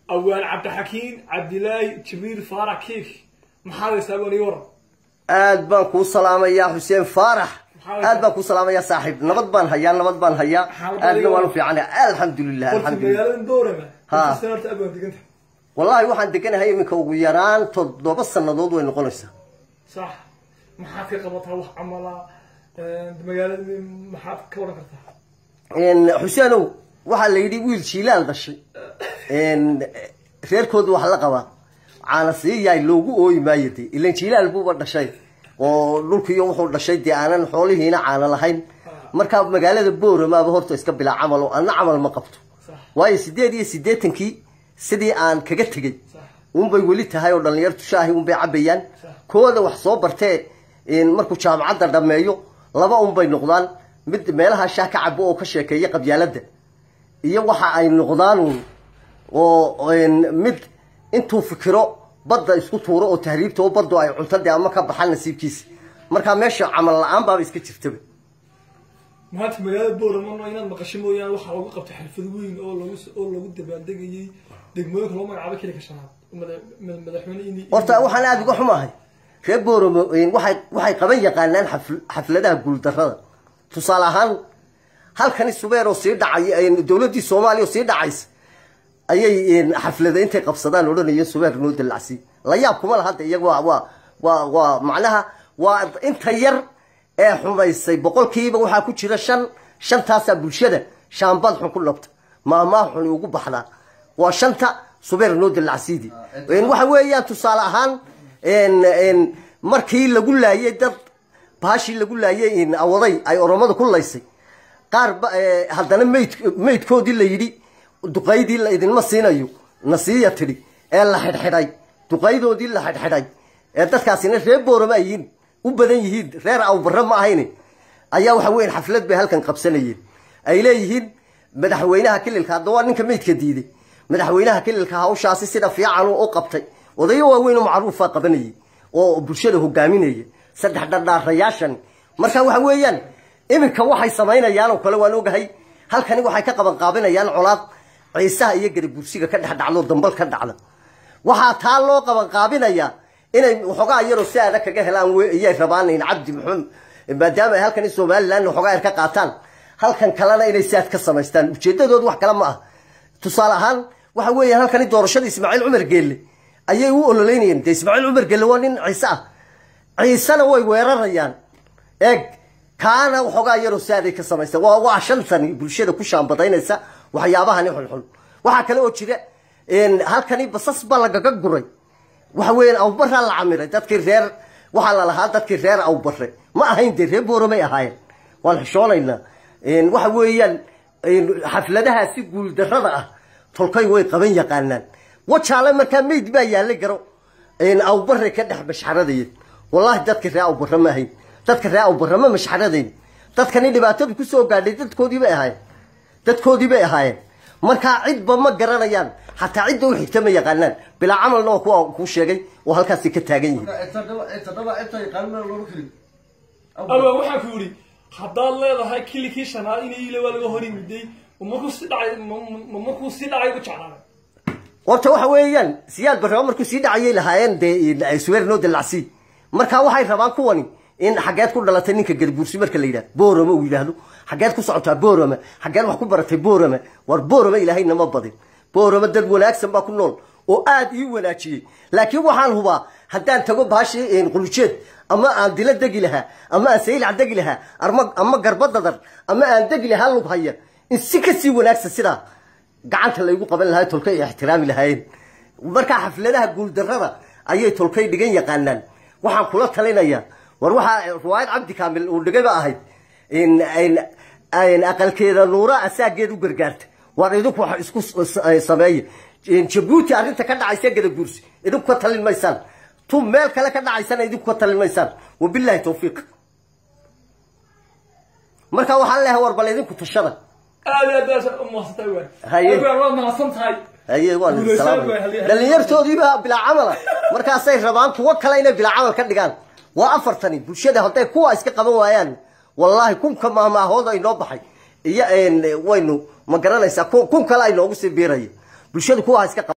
awaan cabdixakiin cabdilaahi jibriil faarax kiik maxaad haysaa baan ii waran aad baan kuu salaamayaa xuseen faarax Maxaa aad baan kuu salaamayaa saaxiib nabad baan hayaa nabad baan hayaa Maxaa aadna badiga waan waa? u fiicanahay alxamdulilah horta alxamdulilah magaalada boorama Ha. inta sanarta abaan deganta wallahi waxaan deganahay iminka ugu yaraan toddoba sannadood way noqonaysaa sax maxaad ka qabataa wax camala magaalada maxaad ka waran kartaa Een, xuseenow waxaa la yidhi wiil jiilaal dhashay Een, reerkooda wax la qabaa caana siiyaay loogu ooyi maayo dee ilan jiilaal buuba dhashay oo dhulkiiyo wuxuu dhashay dee aanan xoolihiina caana lahayn markaa magaalada booramaaba horta iska bilaa camal oo anna camal ma qabto sax waayo sideed iyo siddeetankii sidii aan kaga tegey sax unbay weli tahay oo dhallinyartu shaahi unbay cabayaan kooda wax soo bartee in markuu jaamacadda dhammeeyo laba unbay noqdaan mid meelaha shaah ka cabo oo ka sheekeeya qabyaaladda iyo waxa ay noqdaan uun oo een, mid intuu fikiro badda isku tuuro oo tahriibta oo baddu ay cunto dee ama ka baxaan nasiibkiisa markaa meesha camal la-aan baaba iska jirtaba maanta magaalada boorama inaad maqasho mooyaane waxaa lagu qabtay xalfad weyn oo lagu oo lagu dabaaldegayay degmooyinka loo magacaabo keli ka shanaad mada- mada- madaxweyne ini horta waxaan aada uga xumahay reer booramo een, waxay waxay qaban yaqaanaan xafl- xafladaha guuldarrada tusaale ahaan halkani subeer oo sii dhacay een, dowladdii soomaaliya oo sii dhacaysa ayay een, xaflada intay qabsadaan odhanayeen subeer noo dalacsi la yaab kuma laha de iyaga waa waa waa waa macnaha waa inta yar ee xumaysay boqolkiiba waxaa ku jira shan shantaasaa bulshada shaambad xun ku labta maamaha xun ugu baxdaa waa shanta subeer noo dalacsiidi Een, waxa weeyaan tusaale ahaan een, een, markii lagu laayay dad baashii lagu laayay een, awaday ay oromada ku laysay qaar ba ee, haddana mayd maydkoodii la yidhi duqaydii la idinma siinayo nasiiya tidhi ee la xidhxidhay duqaydoodii la xidhxidhay ee dadkaasina reer boorama ay yihiin u badan yihiin reer awbarre ma ahayne ayaa waxa weyan xaflad bay halkan qabsanayeen ay leeyihiin madaxweynaha kililka hadda waa ninka maydka diiday madaxweynaha kililka hawshaasi sida fiican u qabtay odayo waaweyn oo macruufa qabanayay oo bulshada hogaaminaya saddex dhardhaarayaashan marka waxa weeyaan iminka waxay samaynayaan oo kale waan ogahay halkani waxay ka qaban qaabinayaan colaad ciisaha iyo garibursiga ka dhex dhacdo dambal ka dhacda waxaa taa loo qaban qaabinayaa inay waxoogaa yaroo si adag kaga helaan we- iyay rabaan in cabdi maxamed maadaama ay halkan somaliland waxoogaa yar ka qaataan halkan kalena inay saad ka samaystaan ujeedadoodu wax kale ma ah tusaale ahaan waxa weeyaan halkani doorashada ismaaciil cumar geelle ayay u ololeynayeen dee ismaaciil cumar geelle waa nin ciise ah ciisena way weerarayaan eeg kaana waxoogaa yaroo saaday ka samaysta waa waa shantani bulshada ku shaambadaynaysa waxyaabahani xunxun waxaa kale oo jira een, halkani basas baa lagaga guray waxa weeyaan awbaraa la camiray dadkii reer waxaa la lahaa dadkii reer awbare ma ahayn dee reer booromay ahaayeen waan xishoonaynaa Een, waxa weeyaan een, xafladahaasi guuldarrada ah tolkay way qaban yaqaanaan wajaale markaa meyd baa yaalay garo een, awbare ka dhex mashxaradayeen wallaahi dadka reer awbare ma ahayn dadka reer awbare ma mashxaradayn dadkani dhibaatadu kusoo gaadhay dadkoodii bay ahaayeen dadkoodii bay ahaayeen markaa cidba ma garanayaan xataa cidda u xigta ma yaqaanaan bilaa camalna waa kuwa kuu sheegay oo halkaasi ka taagan yihiin aba waxaan ku yidhi haddaad leedahay kilikii shanaad in ile waa laga hor yimiday ma markuu si dhacay ma- ma markuu si dhacay ugu jeclaaday horta waxa weeyaan siyaad barraba markuu sii dhacayay lahaayeen dee suweer noo dalacsi marka waxay rabaan kuwani in xageed ku dhalatay ninka garbuursi marka la yidhahdo boorama uu yidhaahdo xageed ku socotaa boorama xageed wax ku baratay boorama war boorama ilaahayna ma badin boorama dad wanaagsan baa ku nool oo aad ii wanaajiyey laakiin waxaan hubaa haddaan tago baashii qulujeed ama aan dila degi lahaa ama aan saylac degi lahaa ama ama garbadadar ama aan degi lahaa lug haya in si kasii wanaagsan sidaa gacanta laygu qaban lahaa tolkay ay ixtiraami lahaayeen markaa xafladaha guuldarrada ayay tolkay dhigan yaqaanaan waxaan kula talinayaa war waxaa riwaayad cabdi kaamil uu dhigay ba ahayd in in- in aqalkeeda nuura asaageed u gargaarta war idinku wax isku s- s- sameeya In jabuuti arrinta ka dhacaysa gada guursi idinku ka talin maysaan tu meel kale ka dhacaysana idinku ka talin maysaan wabilaahi tawfiiq marka waxaan leeyahay war bal idinku tashada aad iyo aad baad u mahadsantahay waan Haye. Abaan waad mahadsan tahay haye waan Guulaysan salaamay waay, halyey. dhalinyartoodiiba bilaa camala markaasay rabaan kuwo kale inay bilaa camal ka dhigaan waa afartani bulshada hadday kuwa iska qaban waayaan wallaahi kunka maamaahooda inoo baxay iyo een, waynu ma garanaysaa kun kun kale ay noogu sii biiraya bulshadu kuwa iska qaban